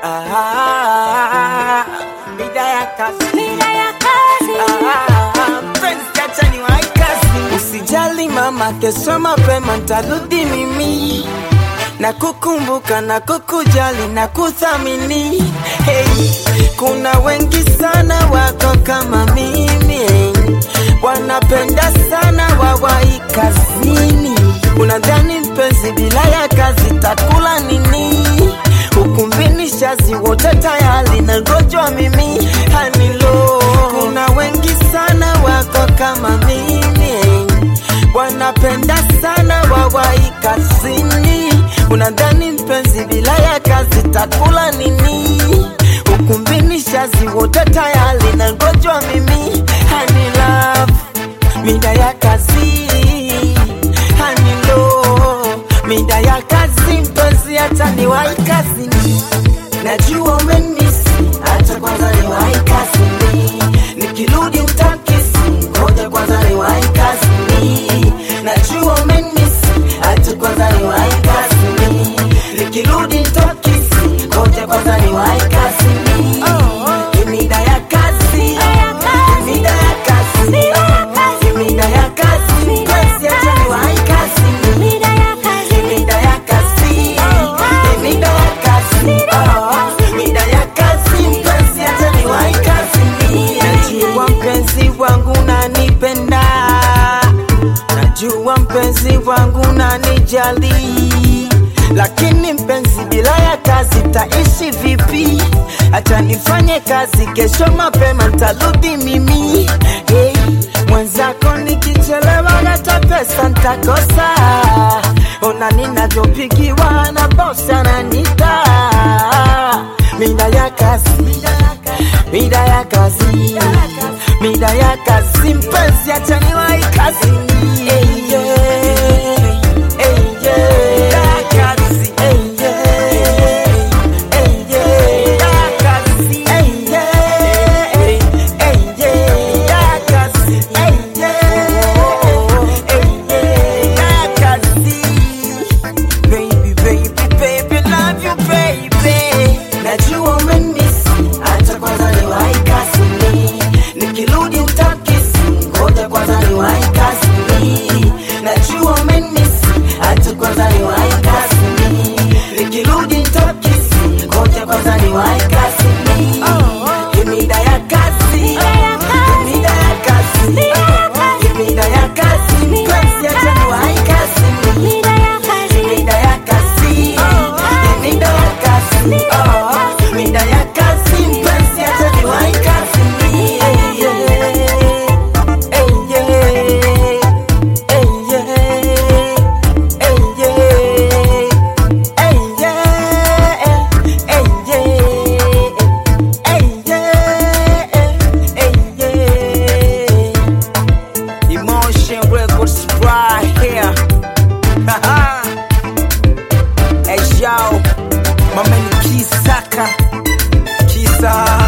Ah, mida ya kazi. Mida ya kazi. Ah, mpenzi acha niwahi kazi. Usijali mama, kesho mapema ntarudi mimi na kukumbuka na kukujali na kuthamini. Hey, kuna wengi sana wako kama mimi wanapenda sana wawahi kazini. Unadhani mpenzi bila ya kazi takula nini? Ukumbini shazi wote tayari na ngojwa mimi hanilo. Kuna wengi sana wako kama mimi wanapenda sana wawahi kazini. Unadhani mpenzi bila ya kazi takula nini? Ukumbini shazi wote tayari na ngojwa mimi hani love mida ya kazi hanilo mida ya kazi mpenzi hata niwahi kazini najua umenisi hata kwanza niwahi kazini nikirudi utakisi ngoja kwanza niwahi kazini najua umenisi hata kwanza niwahi kazini nikirudi utakisi ngoja kwanza niwahi kazini mida ya kazi mida ya kazi mida ya kazi mpenzi hata niwahi kazini Mida ya kazi. Mida ya kazi, mida ya kazi, oh, mida ya kazi, mpenzi acha niwahi kazini. Najua mpenzi wangu nanipenda, najua mpenzi wangu nanijali, lakini mpenzi bila ya kazi taishi vipi? Acha nifanye kazi, kesho mapema ntarudi mimi. Hey, mwenzako nikichelewa hata pesa ntakosa. Ona ninavyopigiwa na bosi ananita. Mida ya kazi, mida ya kazi, mida ya kazi, mpenzi acha niwahi kazi. Hey, yeah. Hey, yeah. Hey, yeah. Hey, yeah. Hey, yeah. Hey, yeah. Hey, yeah. Hey, yeah. Baby, baby, baby, love you, baby. Najua umenisi, acha kwanza niwahi kazini. Nikirudi utakisi, ngoja kwanza niwahi kazini. Najua umenisi, acha kwanza niwahi kazini. Nikirudi utakisi, ngoja kwanza niwahi kazini. Mida ya kazi, mida ya kazi, mida ya kazi, mpenzi acha niwahi kazini. Mida ya kazi. Mida ya kazi, mida ya kazi, oh, mida ya kazi, mpenzi acha niwahi kazini. Hey, yeah. Hey, yeah. Hey, yeah. Hey, yeah. Hey, yeah. Hey, yeah. Hey, yeah. Hey, yeah. Emotion Records right here. Haha. Hey yo, my man Kisaka, Kisa.